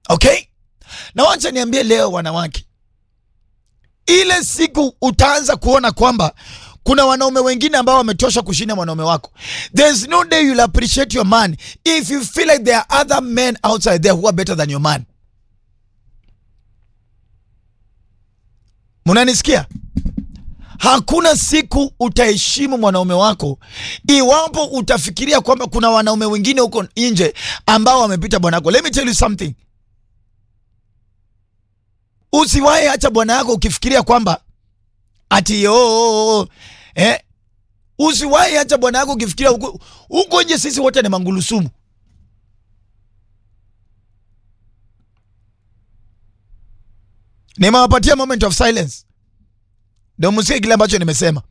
Okay, na wacha niambie leo, wanawake, ile siku utaanza kuona kwamba kuna wanaume wengine ambao wametosha kushinda mwanaume wako. There's no day you'll appreciate your man if you feel like there are other men outside there who are better than your man. Munanisikia? Hakuna siku utaheshimu mwanaume wako iwapo utafikiria kwamba kuna wanaume wengine huko nje ambao wamepita bwana wako. Let me tell you something. Usiwahi acha bwana yako ukifikiria kwamba ati oh, oh, oh, eh, usiwahi acha bwana yako ukifikiria huko huko nje, sisi wote ni mangulusumu. Nimewapatia moment of silence ndio msikie kile ambacho nimesema.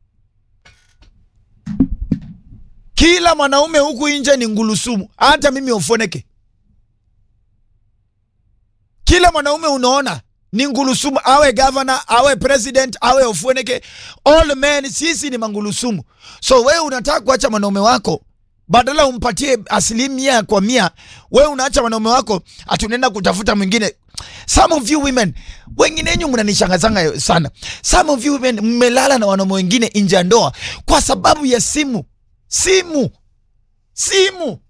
Kila mwanaume huku nje ni ngulusumu, hata mimi ufoneke. Kila mwanaume unaona ni ngulusumu, awe governor, awe president, awe ufoneke, all men, sisi ni mangulusumu. So wewe unataka kuacha mwanaume wako badala umpatie asilimia kwa mia, wewe unaacha mwanaume wako ati unaenda kutafuta mwingine. Some of you women, wengine wenyu mnanishangazanga sana. Some of you women mmelala na wanaume wengine nje ya ndoa kwa sababu ya simu, simu, simu.